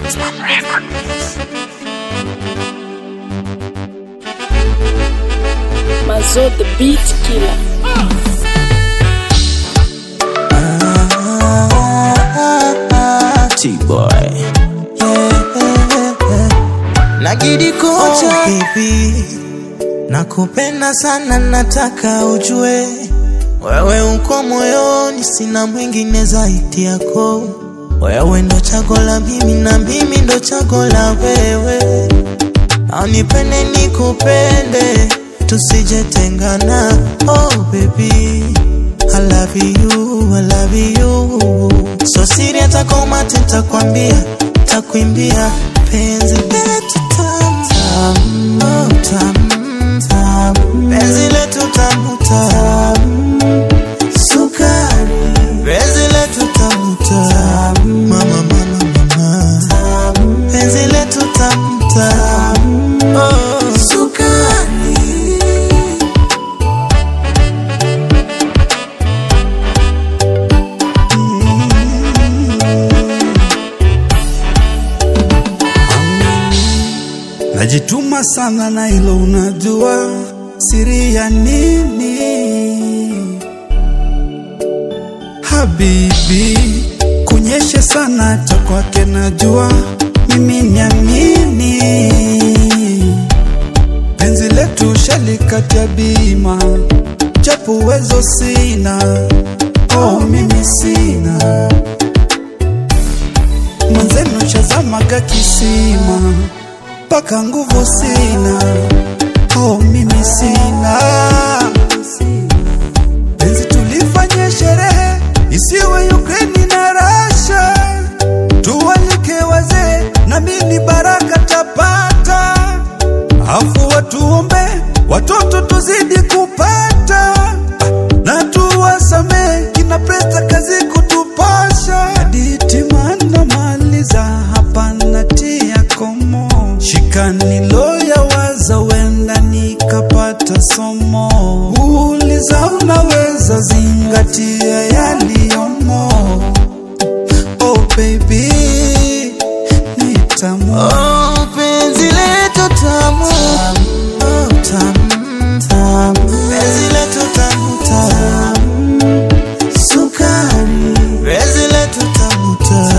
Mazo the beat killer. T-boy. Nagidi Oh, kocha baby. Nakupenda sana nataka ujue wewe uko moyoni, sina mwingine zaidi yako. Wewe ndo chago la mimi na mimi ndo chago la wewe. Anipende nikupende, tusijetengana. Oh baby, I love you, I love you. So siri hata kwa umati nitakwambia, takuimbia penzi letu tamu tamu, oh, tamu tamu, penzi letu tamu tamu, sukari, penzi letu tamu tamu, mama mama mama, penzi letu tamu tamu, oh, sukari. Najituma sana na hilo unajua siri ya nini Habibi kunyeshe sana hata kwake najua mimi niamini penzi letu shalikatia bima japo uwezo sina oh mimi sina mwenzenu shazamaga kisima mpaka nguvu sina oh mimi sina penzi tulifanye sherehe isiwe Ukraine na Russia tuwalike wazee na mimi baraka tapata afu watuombe watoto tuzidi kupata na tuwasame kina presta kazi kutupasha hadithi maana maliza hapa natia komo shikani loya waza wenda nikapata somo uliza unaweza zingatia yaliyomo oh baby nitamu Oh, penzi letu tamu Oh, tamu, tamu. Penzi letu tamu, tamu. Sukari. Penzi letu tamu, tamu.